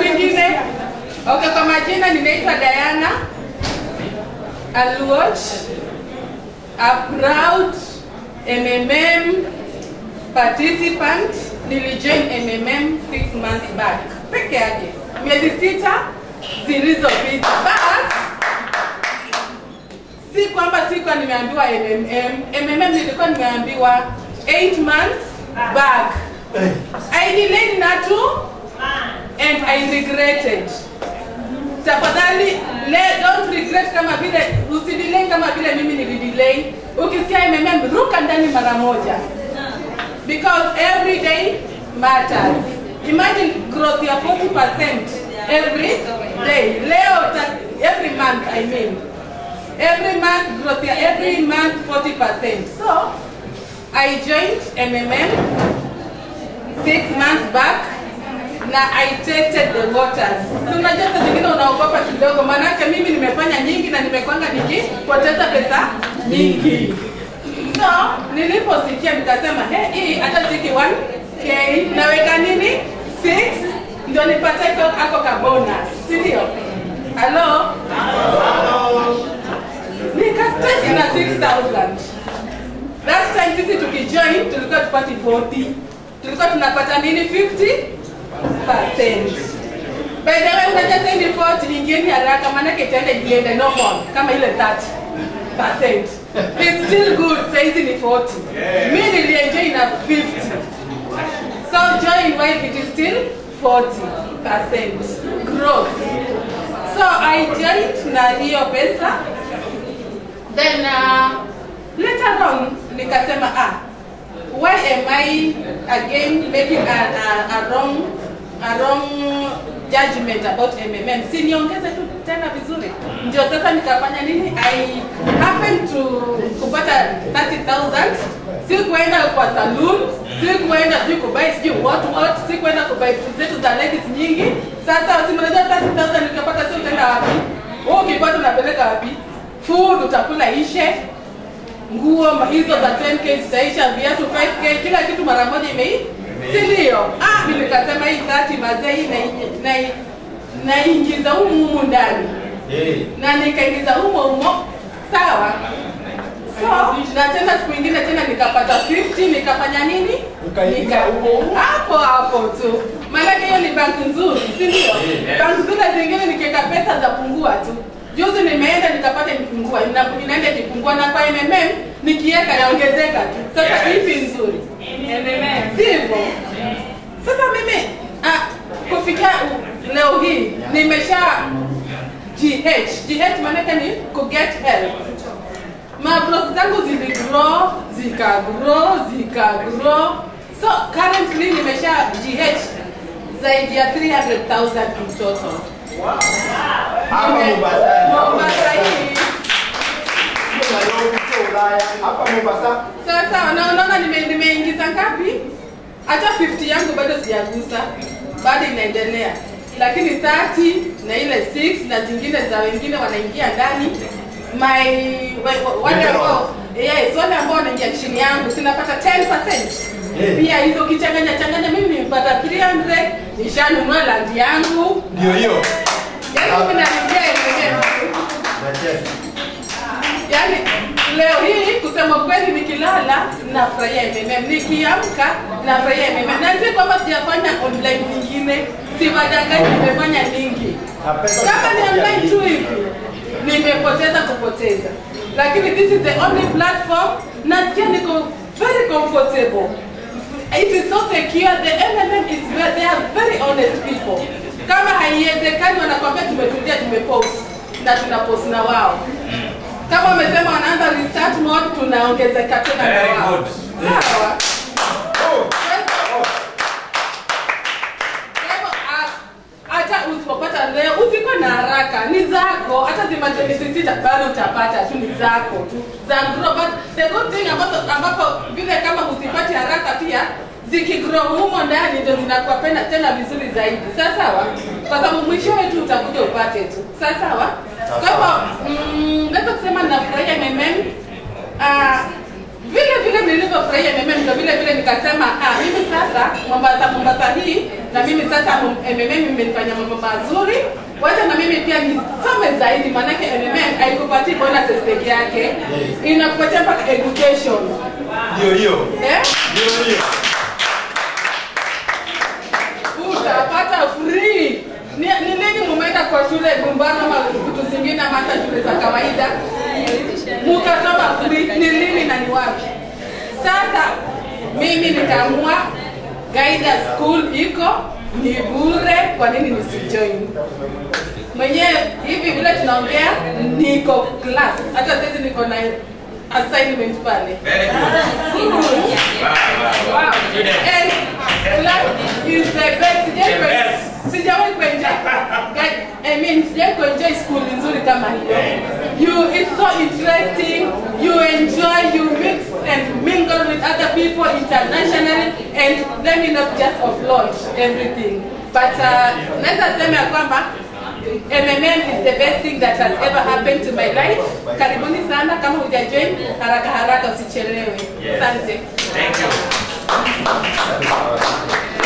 kwingine. Okay, kwa majina ninaitwa Diana Aluoch, a proud MMM participant. Nilijoin MMM six months back peke yake, miezi sita zilizopita, but si kwamba sikuwa nimeambiwa MMM. MMM nilikuwa nimeambiwa 8 months back. I delayed Natu and I regretted. Tafadhali le, don't regret kama vile usidelay kama vile mimi nilidelay. Ukisikia MMM ruka ndani mara moja. Because every day matters. Imagine growth ya 40% every day. Leo ta- every month I mean. Every month growth ya every month 40%. So I joined MMM six months back na I tested the waters. So unajua saa zingine unaogopa kidogo, maanake mimi nimefanya nyingi na nimekwanga nikipoteza pesa nyingi. So niliposikia nikasema hey, hii hata siki 1k naweka nini 6 ndio nipate iko ako ka bonus, si ndio? Hello? Nikatest na 6000 That time sisi tukijoin tulikuwa tupati 40. Tulikuwa tunapata nini 50%. By the way unajua sasa ni 40 ingieni haraka maana itaenda iende normal kama ile 30%. It's still good saizi ni 40. Mimi nilienjoy na 50. So join while it is still 40% growth. So I joined na hiyo pesa then uh, later on nikasema ah why am i again making a, a, a wrong a wrong judgment about mmm si niongeze tu tena vizuri ndio sasa nikafanya nini i happen to kupata 30000 si kuenda kwa saloon si kuenda sijui kubai sijui what what si kuenda kubai vitu zetu za ladies nyingi sasa simnajua 30000 nikapata si utaenda wapi wewe ukipata unapeleka wapi food utakula ishe nguo ma- hizo za 10k zitaisha viatu 5k kila kitu mara moja imei si ndio ah mimi nikasema hii 30 mazee hii na- na- naingiza humu humu ndani na nikaingiza humo humo sawa so na tena siku ingine tena nikapata 50 nikafanya nini Ukaingiza Nika- humo humo? hapo hapo tu maanake hiyo ni banki nzuri si ndio banki zile zingine nikiweka pesa za pungua tu juzi nimeenda nikapata imepungua ina- inaenda ikipungua na kwa mmm nikiweka yaongezeka tu sasa ipi nzuri sivyo sasa mimi ah, kufikia u- leo hii nimesha gh gh maanake ni kuget help mabros zangu ziligrow zikagrow zikagrow so currently nimesha gh zaidi ya 300000 in total Hapa Nime- Mombasani. Mombasa hii Sio Nairobi, sio Ulaya. Hapa Mombasa. sasa na unaona nime- nimeingiza ngapi hata 50 yangu bado sijagusa bado inaendelea lakini 30 na ile 6 na zingine za wengine wanaingia ndani my wa- wa- wale ambao yes wale ambao wanaingia chini yangu sinapata 10% Eh. pia hizo ukichanganya changanya mimi nimepata 300 nishanunua land yangu Ndio hiyo. yaani mimi naingia mwenyewe Nacheza. Yaani leo hii kusema kweli nikilala nafurahia MMM, nikiamka nafurahia MMM. Na si kwamba sijafanya online zingine, siwadanganyi nimefanya nyingi. Na pesa Kama ni zitakuja online tu nyingi. hivi nimepoteza kupoteza, lakini this is the only platform nasikia niko very comfortable. It is so secure. The MMM is very, they are very honest people. Kama haiwezekani wanakwambia tumetulia, tumepost na tunapost na wao kama wamesema wanaanza restart mode tunaongezeka tena na Very wao. good. Sawa. Oh. Kwa hivyo, ah, hata usipopata leo usikuwe na haraka, ni zako. Hata zimazenisi sita bado utapata tu, ni zako tu za grow. But the good thing ambapo, ambapo vile kama usipati haraka pia zikigrow humo ndani ndio zinakuwa pena tena vizuri zaidi. Sawa sawa, kwa sababu mwishowe tu utakuja upate tu. Sawa sawa. Kwa hivyo mm, naweza kusema nafurahia MMM ah, vile vile nilivyofurahia MMM ndio vile vile nikasema ah, mimi sasa Mombasa Mombasa hii na mimi sasa MMM imenifanya mambo mazuri. Wacha na mimi pia nisome zaidi, maanake MMM haikupatii bonuses peke yake, inakupatia mpaka education Ndio hiyo. eh? Ndio hiyo. utapata free. Ni, ni lini mumeenda kwa shule Gumbano ama vitu zingine ama hata shule za kawaida mukasoma free? Ni lini na ni wapi? Sasa mimi nikaamua Gaida School iko ni bure, kwa nini nisijoin? Mwenyewe hivi vile tunaongea, niko class, hata sasa niko na assignment pale. Wow. And class is the best. Sijai The best. sijawahi kuenjoy Ga- I mean sijawahi kuenjoy school nzuri kama hiyo. You it's so interesting. You enjoy, you mix and mingle with other people internationally and let me not just offload everything. But uh, naweza sema ya kwamba MMM is the best thing that has ever happened to my life. Karibuni sana kama hujajoin haraka haraka usichelewe. Yes. Asante. Thank you.